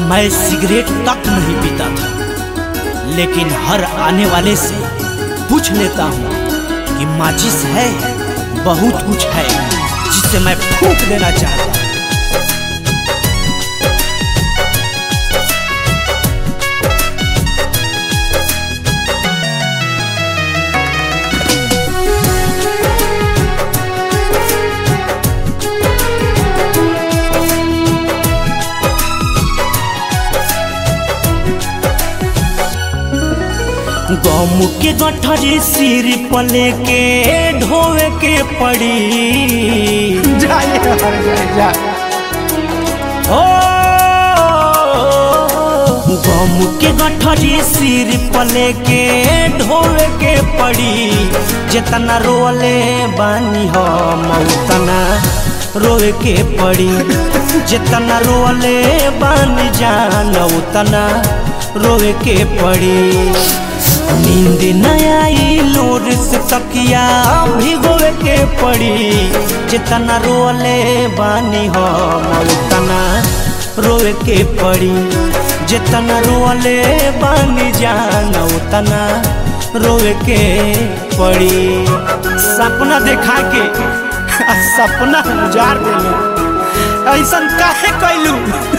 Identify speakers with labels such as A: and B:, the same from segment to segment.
A: मैं सिगरेट तक नहीं पीता था लेकिन हर आने वाले से पूछ लेता हूँ कि माचिस है बहुत कुछ है जिसे मैं फूक देना चाहता हूँ गम के गठरी सिर पले के ढोवे के पड़ी
B: जाइए हर जाए जा
A: ओ गम के गठरी सिर पले के ढोवे के पड़ी जितना रोले बानी हम उतना रोवे के पड़ी जितना रोले बानी जान उतना रोवे के पड़ी नींद न आई लोर से तकिया भिगोवे के पड़ी जितना रोले बानी हम उतना रोवे के पड़ी जितना रोले बानी जान उतना रोवे के पड़ी सपना देखा के आ सपना उजाड़ देलू ऐसा काहे कैलू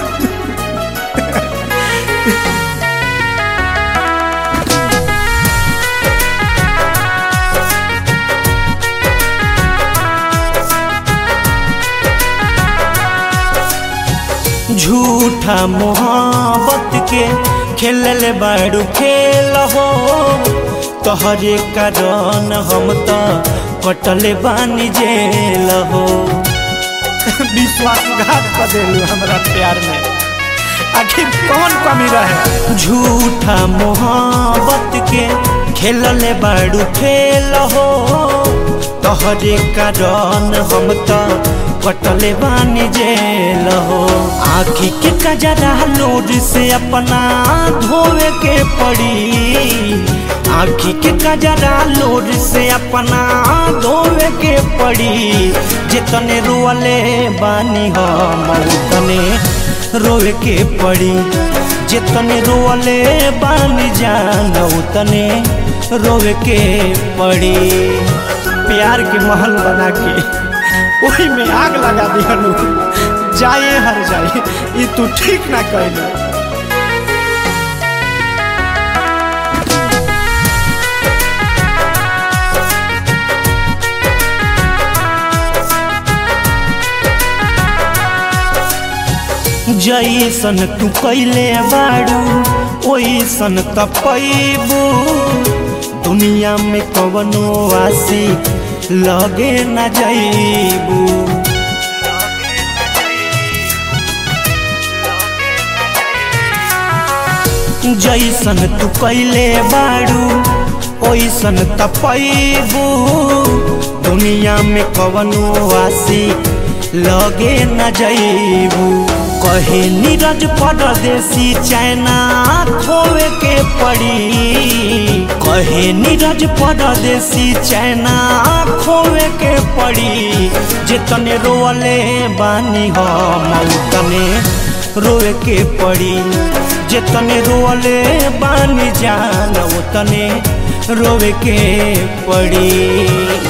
A: झूठा मोहब्बत के खेलल बाड़ू खेल हो तोहरे कारण हम तो कटले बानी जेल हो
B: विश्वासघात कर देलू हमरा प्यार में आखिर कौन कमी रहे
A: झूठा मोहब्बत के खेलल बाड़ू खेल हो तोहरे कारण हम तो कटले बानी जेल हो आखी के कजरा लोड से अपना धोवे के पड़ी आखी के कजरा लोड से अपना धोवे के पड़ी जितने रोले बानी हम उतने रोवे के पड़ी जितने रोले बानी जान उतने रोवे के पड़ी
B: प्यार के महल बना के वही में आग लगा दिहनु जाए हर जाए ये तू ठीक ना कहलू
A: जैसन तू कैले बाड़ू ओइसन त पैबू दुनिया में कवनो आसी लगे न जैबू जैसन तू कैले बाड़ू ओइसन त पैबू दुनिया में कवनो आसी लगे न जैबू कहे नीरज परदेसी चैना खोवे के पड़ी कहे नीरज परदेसी चैना खोवे के पड़ी जितने रोले बानी हम उतने रोवे के पड़ी जितने रोले बानी जान उतने रोवे के पड़ी